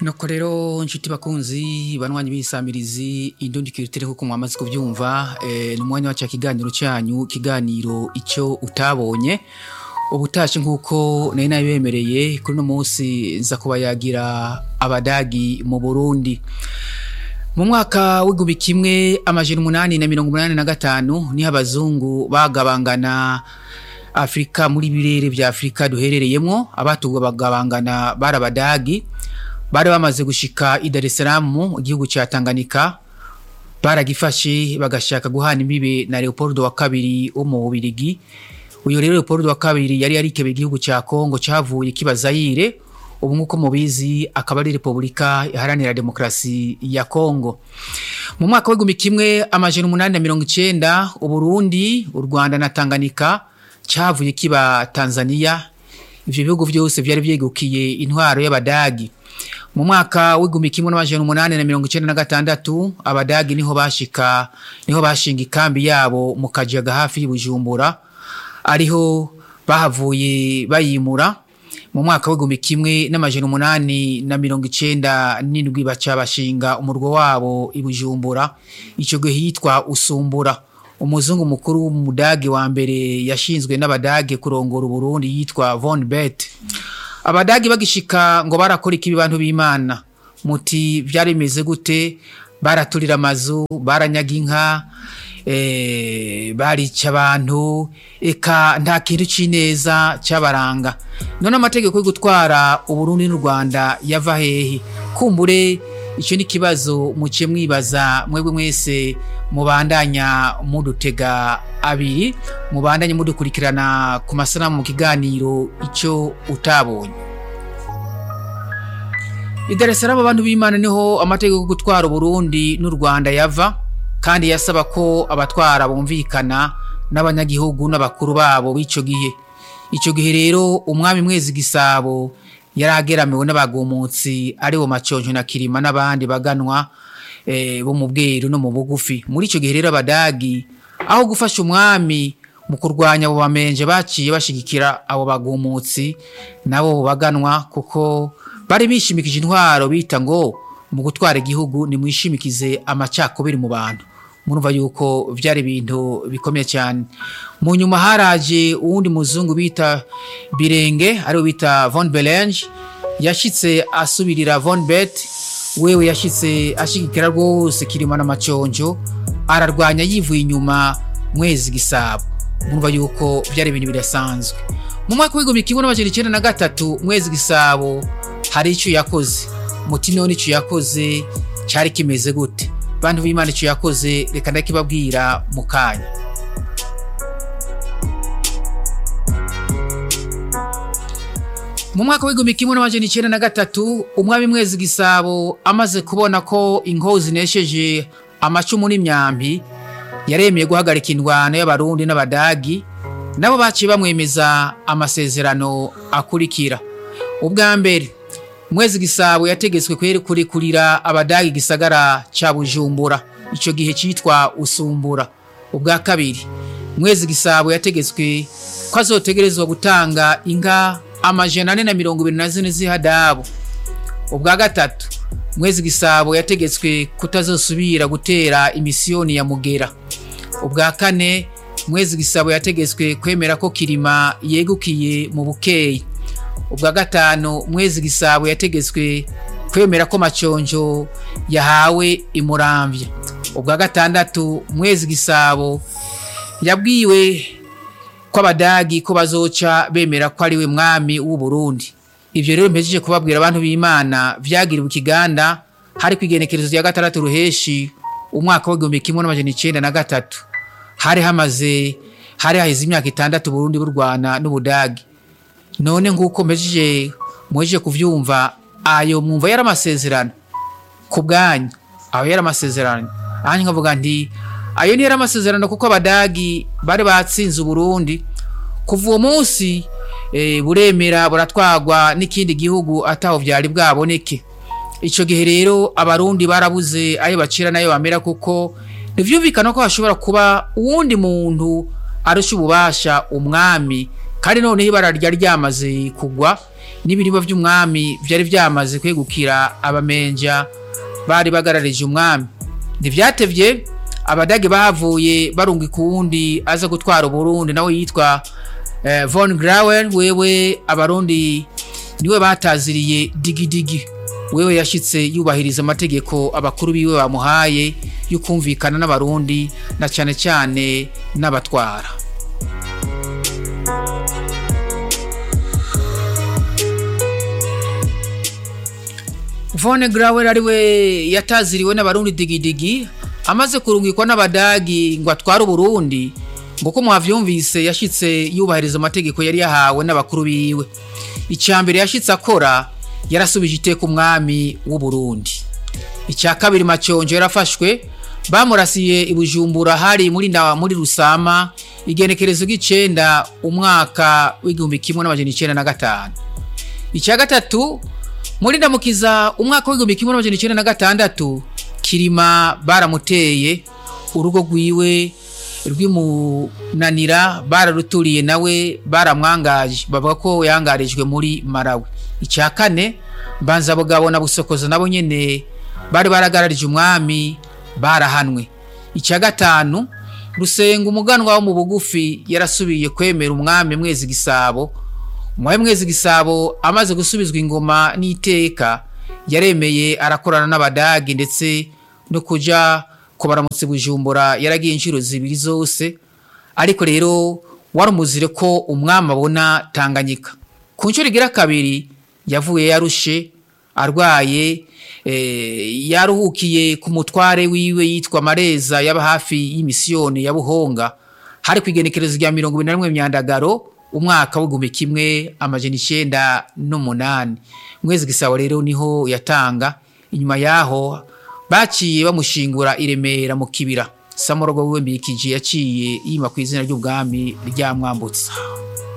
nuko rero nshuti bakunzi banywanyi b'isamirizi indundi kirutere kuko mwamaze kubyumva eh, ni umwanya wa cya kiganiro cyanyu kiganiro icyo utabonye ubutashe nk'uko nari nabibemereye kuri uno munsi nza kuba yagira abadagi mu burundi mu mwaka w'igihumbi kimwe amajana umunani na mirongo umunani na gatanu niho abazungu bagabangana afurika muri birere bya afurika duherereyemo abatuwe bagabangana bari abadagi bari bamaze gushika i Dar es Salaam mu gihugu cya Tanganyika baragifashe bagashaka guhana imbibe na Leopold wa kabiri wo mu Bubirigi uyu rero Leopold wa kabiri yari yarikebe igihugu cya Kongo cyavuye kibazayire ubu nk'uko mubizi akaba ari Repubulika iharanira demokarasi ya Kongo mu mwaka w'igihumbi kimwe amajana umunani na mirongo icenda Uburundi u Rwanda na Tanganyika cyavuye kiba Tanzania ivyo bihugu vyose vyari vyegukiye intwaro y'abadagi mu mwaka w'igihumbi kimwe n'amajana umunani na mirongo icenda na gatandatu abadagi niho bashika niho bashinga ikambi yabo mu kajaga hafi y'Ibujumbura ariho bahavuye bayimura mu mwaka w'igihumbi kimwe n'amajana umunani na mirongo icenda n'indwi baca bashinga umurwa wabo i Bujumbura ico gihe hitwa Usumbura umuzungu mukuru w'umudage wa mbere yashinzwe n'abadage kurongora Uburundi yitwa Von Bet abadagi bagishika ngo barakora ikibi bantu b'Imana muti byari bimeze gute baraturira amazu baranyaga inka eh barica abantu eka nta kintu cineza cyabaranga none amategeko yo gutwara Uburundi n'u Rwanda yava hehe kumbure icyo ni kibazo muce mwibaza mwebwe mwese mubandanya mudutega abiri mubandanye mudukurikirana ku masanamu mu kiganiro icyo utabonye i Dar es Salaam abantu b'Imana niho amategeko yo gutwara Burundi n'u Rwanda yava kandi yasaba ko abatwara bumvikana n'abanyagihugu n'abakuru babo b'ico gihe ico gihe rero umwami mwezi gisabo yarageramiwe n'abagumutsi ari bo maconjo na kirima n'abandi baganwa bo mu bweru no mu bugufi muri icyo gihe rero abadagi aho gufasha umwami mu kurwanya abo bamenje baciye bashigikira abo bagumutsi nabo baganwa kuko bari bishimikije intwaro bita ngo mu gutwara igihugu nimwishimikize amacakubiri mu bantu murumva yuko byari ibintu bikomeye cyane mu nyuma haraje uwundi muzungu bita birenge ariwe bita von belange yashyitse asubirira von bet wewe yashyitse ashigikira rwose kirima n'amaconjo ararwanya yivuye inyuma mwezi gisabo murumva yuko byari ibintu bidasanzwe mu mwaka w'igihumbi kimwe n'amajana icyenda na gatatu mwezi gisabo hari icyo yakoze muti none icyo yakoze cyari kimeze gute bantu b'imana icyo yakoze reka ndakibabwira mu kanya mu mwaka w'igihumbi kimwe n'amajana icyenda na gatatu umwami mwezi gisabo amaze kubona ko inkozi zinesheje amacumu n'imyambi yaremeye guhagarika indwano y'abarundi n'abadagi nabo baciye bamwemeza amasezerano akurikira ubwa mbere mwezi gisabo yategetswe kurikurira abadagi gisagara ca bujumbura ico gihe citwa usumbura ubwa kabiri mwezi gisabo yategetswe ko azotegerezwa gutanga inka amajana ane na mirongo ibiri na zine z'ihadabu ubwa gatatu mwezi gisabo yategetswe kutazosubira gutera imisiyoni ya mugera ubwa kane mwezi gisabo yategetswe kwemera ko kirima yegukiye mu bukeyi ubwa gatanu mwezi gisabo yategetswe kwemera ko maconjo yahawe imuramvya ubwa gatandatu mwezi gisabo yabwiwe ko abadagi ko bazoca bemera ko ari we mwami w'u Burundi ivyo rero mpejeje kubabwira abantu b'Imana vyagiriwe ikiganda hari kwigenekerezo rya gatandatu ruheshi umwaka w'igihumbi kimwe n'amajana icenda na gatatu hari hamaze hari haheze imyaka itandatu Burundi burwana n'Ubudagi none nk'uko mpejeje mwejeje kuvyumva ayo mwumva yari amasezerano ku bwanyu aho yari amasezerano ahandi nkavuga nti ayo ni yari amasezerano kuko abadagi bari batsinze uburundi kuva uwo munsi e, buremera buratwagwa n'ikindi gihugu ataho vyari bwaboneke ico gihe rero abarundi barabuze ayo bacira nayo bamera kuko ntivyumvikana ko hashobora kuba uwundi muntu arusha ububasha umwami kandi noneho ibara ryari ryamaze kugwa n'ibirimba by'umwami byari byamaze kwegukira abamenja bari bagararije umwami ntibyatevye abadage bahavuye barungika uwundi aza gutwara uburundi nawe yitwa eh, von grawer wewe abarundi niwe bataziriye digidigi wewe yashitse yubahiriza amategeko abakuru biwe bamuhaye yo kumvikana n'abarundi na cyane cyane n'abatwara Von Grauer ari we yataziriwe n'abarundi digidigi amaze kurungikwa n'abadagi ngo atware uburundi ngo ko mwavyumvise yashitse yubahiriza amategeko yari yahawe n'abakuru biwe icambere yashitse akora yarasubije iteka umwami w'uburundi icya kabiri maconjo yarafashwe bamurasiye i bujumbura hari muri na muri rusama igenekerezo ry'icenda umwaka w'igihumbi kimwe n'amajana icenda na gatanu icya gatatu muri ndamukiza umwaka w'igihumbi kimwe n'amajana icenda na gatandatu kirima baramuteye urugo rwiwe rw'imunanira bararuturiye nawe baramwangaje bavuga ko yangarijwe muri marawi icya kane mbanza bugabo na busokozo nabo nyene bari baragararije umwami barahanwe icya gatanu rusenga umuganwa wo mu bugufi yarasubiye kwemera umwami mwezi gisabo umwami mwezi gisabo amaze gusubizwa ingoma n'iteka yaremeye arakorana n'abadagi ndetse no kuja kubaramutse bujumbura yaragiye inshuro zibiri zose ariko rero wari umuzire ko umwami abona tanganyika ku nshuro igira kabiri yavuye yarushe arwaye yaruhukiye ku mutware wiwe yitwa mareza yaba hafi y'imisiyoni ya buhonga hari ku igenekerezo rya mirongo ibiri na rimwe myandagaro umwaka w'igihumbi kimwe amajana icenda n'umunani mwezi gisabo rero niho yatanga inyuma yaho baciye bamushingura i remera mu kibira samorogo wiwe mbikije yaciye yima ku izina ry'ubwami rya mwambutsa